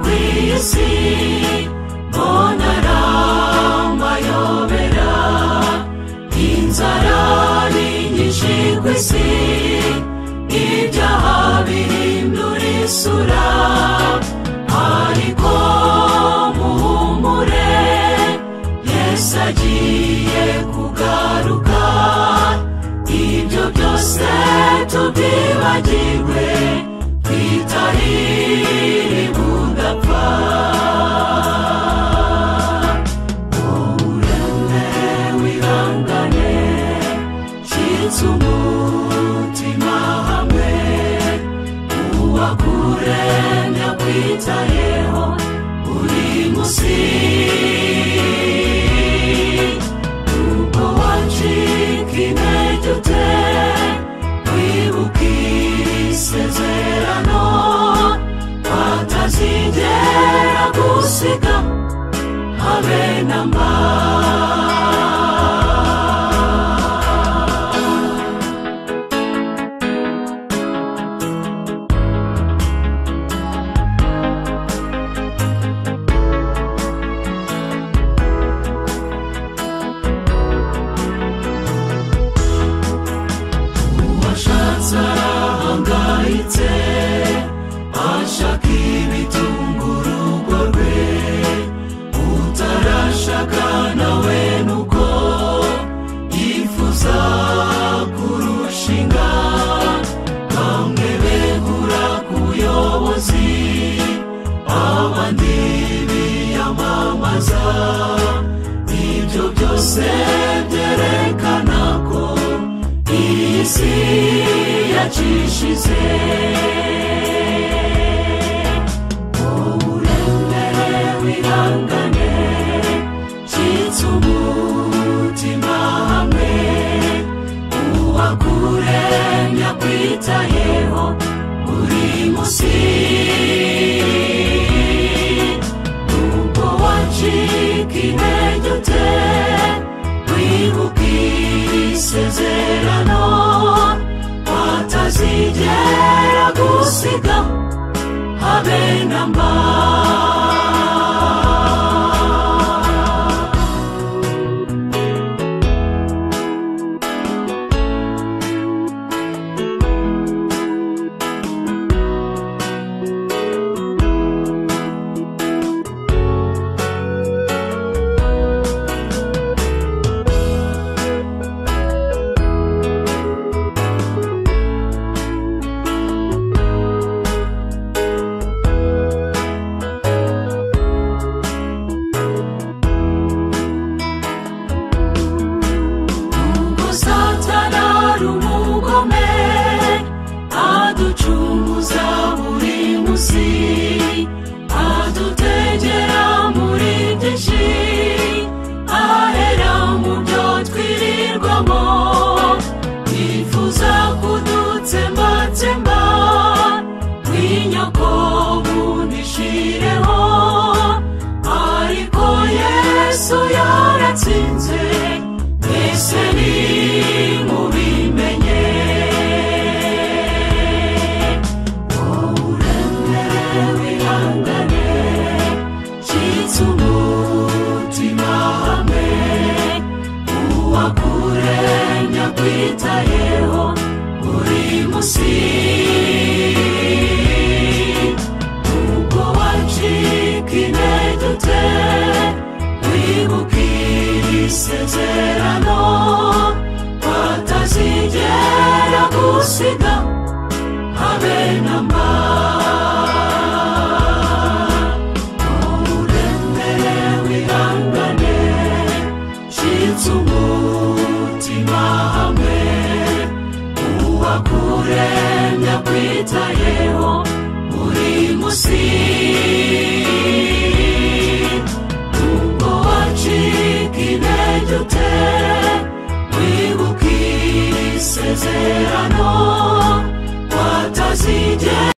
wese mbona aramayobera inzara n'inyinshi ku isi ibyaha bihindura isura ariko muhumure yesu agiye kugaruka ibyo byose tubyibagirwe twitarire budapfa umurembe wihangane nshinze umutima hamwe uwakure nyakwitayeho buri munsi ubwo wacika intege ute wibuka isezerano batazigera gusiga habe na mba uwashatse arahangayitse ashaka ibitunga urugo rwe utarashaka nawe nuko yifuza kurushinga bamwe begura ku buyobozi abandi biyamamaza ibyo byose byerekana ko iyi si yacishize uburemere wihangane nshyitse umutima hamwe uwakure nyakwitayeho buri munsi ubwo wacika intege ute wibuka isezerano batazigera gusiga habe na mba Ubwo Satana ari umugome aducunguza buri munsi adutegera muri byinshi ahera mu byo twirirwamo yifuza kudutsembatsemba nk'inyoko bunishireho ariko yesu yaratsinze twese ni mubimenye uburemere wihangane nshyitse umutima hamwe uwakure nyakwitayeho buri munsi ubwo wacika intege ute wibuke isezerano batazigera gusiga habe na mba uburemere wihangane nshinze umutima hamwe uwakure nyakwitayeho buri munsi ubwo wacika intege ute wibuka isezerano watazigera